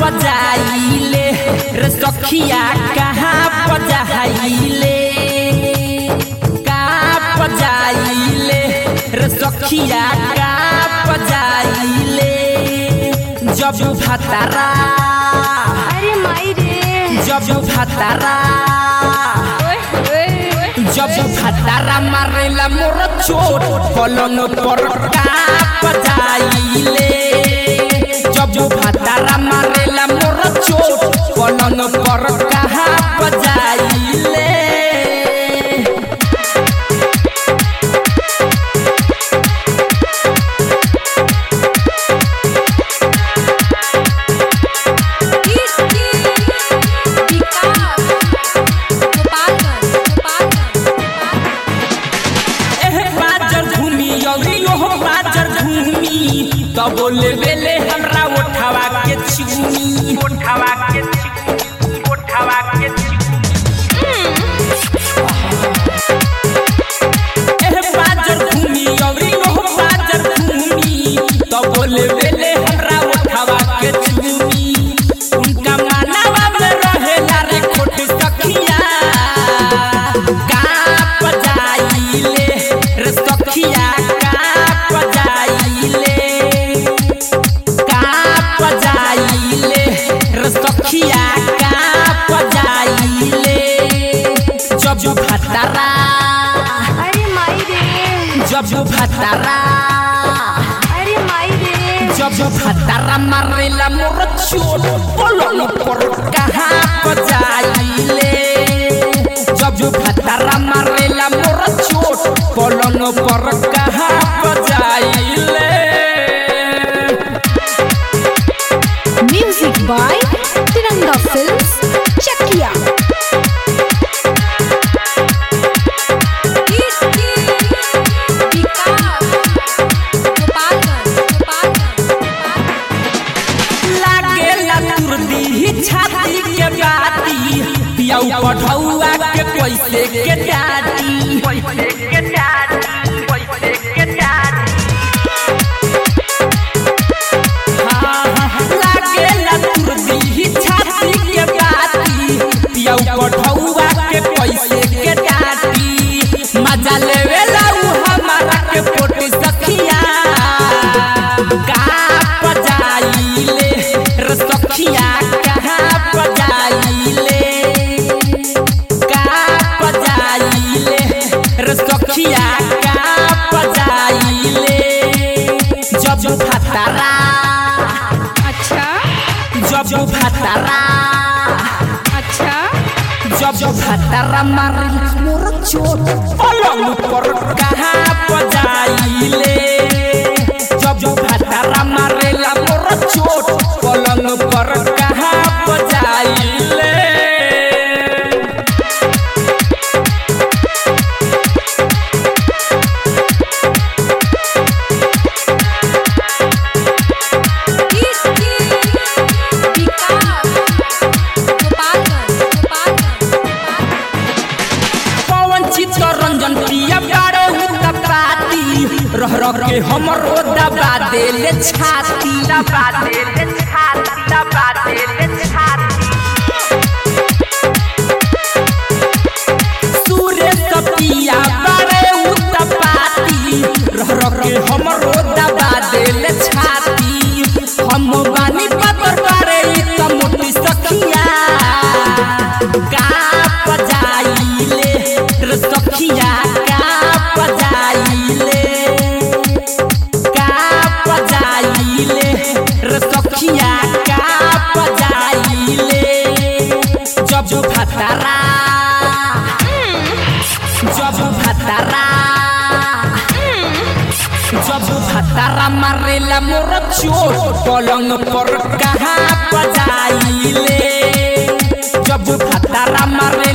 बजाइले रे सखिया कहाँ बजाइले कहाँ बजाइले रे सखिया कहाँ बजाइले जब भतरा अरे माई रे जब भतरा जब भतरा मारेला मोर चोट पलन पर का बजाइले जब भतरा मारेला मोर चोट पलन पर कहा बजाइले एह बाजर घूमी यौरी ओह बाजर घूमी तब बोले बेले हमरा उठावा के चुनी उठावा के चुनी उठावा के एह बाजर घूमी यौरी ओह बाजर घूमी तब बोले बेले हमरा उठावा के चुनी उनका मानवा में रहेला रे खोट सखिया का बजाइले रे सखिया का बजाइले का बजाइले रे सखिया का बजाइले जब भतरा अरे माई रे जब भतरा अरे माई रे जब भतरा मारेला मोर चोट पलंग पर कहाँ बजाइले जब भतरा मारेला मोर चोट पलंग पर कहाँ बजाइले music by Tiranga films Chakiya लागेला तुरदी छाती के बाती पियाऊ पढ़ौआ के पैसे के डाटी पैसे के डाटी पैसे के डाटी लागेला तुरदी छाती के बाती पियाऊ पढ़ौआ के पैसे के डाटी मजा लेवेला उ हमारा के पोटी सखिया का बजाइले रे सखिया कहाँ बजाइले का बजाइले रे सखिया का बजाइले जब भतरा अच्छा जब भतरा अच्छा जब भतरा मारिल मोर चोट पलंग पर कहाँ बजाइले जब भतरा मारेला मोर चोट पलंग पर कहाँ बजाइले पवन चित्तरंजन पिया बारो हुता पाती रह रह के हमरो दबा देले छाती दबा देले छाती दबा देले छाती सूर्य सपिया बारे हुता पाती रह रह के हमरो दबा देले छाती हम बानी पतर बारे ई त मोटी सखिया का बजाइले रे सखिया का बजाइले का बजाइले रे सखिया का बजाइले जब भतरा जब भतरा जब भतरा मारेला मोर चोट पलंग पर कहाँ बजाइले जब भतरा मारे